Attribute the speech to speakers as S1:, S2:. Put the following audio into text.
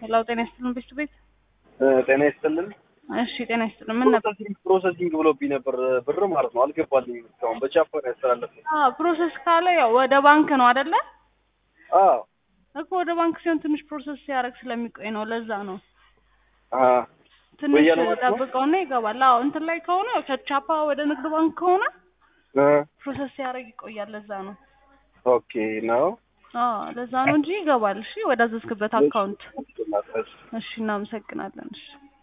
S1: ሄሎ ጤና ይስጥልን ቤት ቤት
S2: ጤና ይስጥልን።
S1: እሺ ጤና ይስጥልን ምን ነበር
S2: ፕሮሰሲንግ ፕሮሰሲንግ ብሎብኝ ነበር ብር ማለት ነው። አልገባልኝም እስካሁን በቻፓ ነው ያስተላለፍኩት።
S1: አዎ ፕሮሰስ ካለ ያው ወደ ባንክ ነው አይደለ
S2: አዎ
S1: እኮ ወደ ባንክ ሲሆን ትንሽ ፕሮሰስ ሲያደርግ ስለሚቆይ ነው ለዛ ነው
S2: አ
S1: ትንሽ
S2: በየነ ማለት ነው?
S1: ጠብቀውና ይገባል አዎ እንትን ላይ ከሆነ ያው ከቻፓ ወደ ንግድ ባንክ ከሆነ
S2: እ
S1: ፕሮሰስ ሲያደርግ ይቆያል ለዛ ነው
S2: ኦኬ ነው።
S1: አዎ ለዛ ነው እንጂ ይገባል እሺ ወደ አዘዝክበት አካውንት
S2: እሺ
S1: እሺ እናመሰግናለን እሺ